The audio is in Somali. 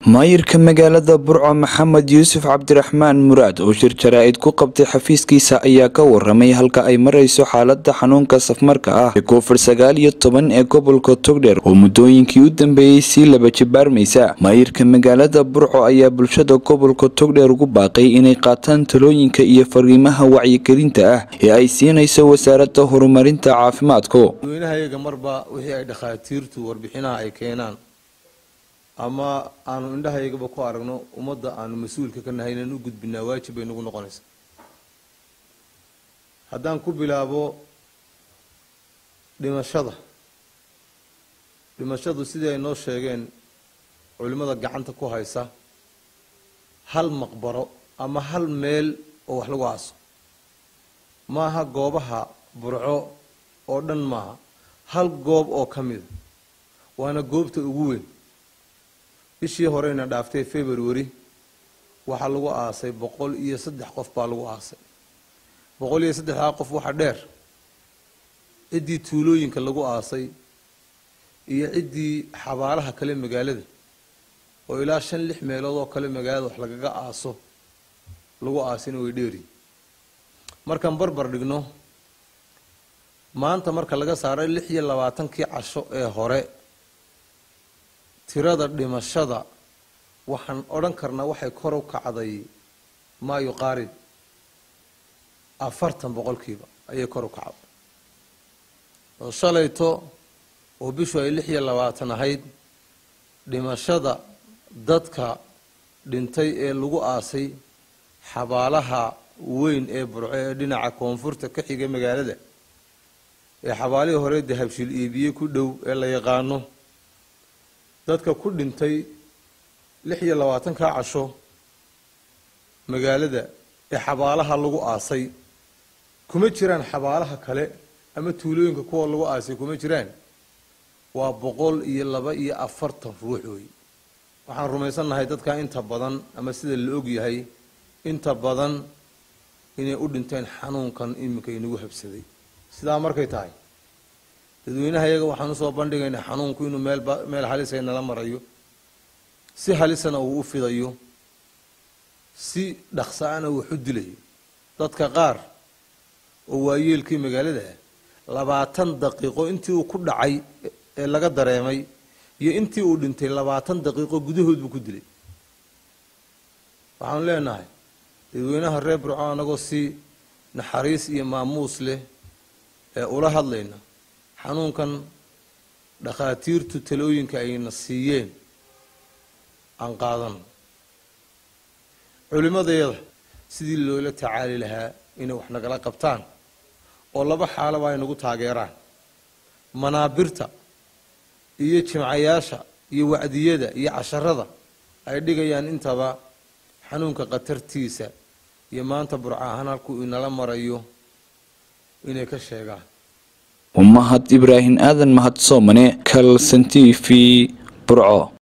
maayirka magaalada burco maxamed yuusuf cabdiraxmaan muraad oo shir jaraa'id ku qabtay xafiiskiisa ayaa ka waramay halka ay marayso xaalada xanuunka safmarka ah ee koofid sagaal iyo toban ee gobolka togdheer oo muddooyinkii u dambeeyey sii laba jibaarmaysa maayirka magaalada burco ayaa bulshada gobolka togdheer ugu baaqay inay qaataan talooyinka iyo fariimaha wacyigelinta ah ee ay siinayso wasaaradda horumarinta caafimaadku dadweynahayaga marba wixii ay dhakhaatiirtu warbixinaha ay keenaan ama aanu indhahayagaba ku aragno ummadda aanu mas-uulka ka nahay inaan u gudbinaa waajib bay nagu noqonaysaa haddaan ku bilaabo dhimashada dhimashadu sidii ay noo sheegeen culimmada gacanta ku haysa hal maqbaro ama hal meel oo wax lagu aaso maaha goobaha burco oo dhan maaha hal goob oo ka mida waana goobta ugu weyn bishii horeyna dhaaftay february waxaa lagu aasay boqol iyo saddex qof baa lagu aasay boqol iyo saddexdaa qof waxa dheer ciddii tuulooyinka lagu aasay iyo ciddii xabaalaha kale magaalada oo ilaa shan lix meelood oo kale magaalada wax lagaga aaso lagu aasina way dheeri markaan barbar dhigno maanta marka laga saaray lix iyo labaatankii casho ee hore tirada dhimashada waxaan odhan karnaa waxay kor u kacday maa yuqaarib afartan boqolkiiba ayay kor u kacday oo shalayto oo bishu ay lix iyo labaatan ahayd dhimashada dadka dhintay ee lagu aasay xabaalaha weyn ee burco ee dhinaca koonfurta ka xiga magaalada ee xabaalihii hore dahabshil iibiye ku dhow ee la yaqaano dadka ku dhintay lix iyo labaatankaa casho magaalada ee xabaalaha lagu aasay kuma jiraan xabaalaha kale ama tuulooyinka kuwa lagu aasay kuma jiraan waa boqol iyo laba iyo afartan ruux wey waxaan rumaysannahay dadka inta badan ama sida la og yahay inta badan inay u dhinteen xanuunkan iminka inagu habsaday sidaa markay tahay dadweynaha iyaga waxaan usoo bandhigaynaa xanuunku inuu meel meel halisa nala marayo si halisana uu u fidayo si dhaqsa-ana wax u dilayo dadka qaar oo waayeelkii magaalada ah labaatan daqiiqo intii uu ku dhacay ee laga dareemay iyo intii uu dhintay labaatan daqiiqo gudahood buu ku dilay waxaanu leenahay dadweynaha reer burco anagoo si naxariis iyo maamuus leh ee ula hadlayna xanuunkan dhakhaatiirtu talooyinka ayna siiyeen aan qaadano culimadayada sidii loola tacaali lahaa inay wax nagala qabtaan oo laba xaalaba ay nagu taageeraan manaabirta iyo jimcayaasha iyo wacdiyada iyo casharada ay dhigayaan intaba xanuunka khatartiisa iyo maanta burco ahaan halkuu inala marayo inay ka sheegaan mahad ibraahim aadan mahad soomane kalson t v burco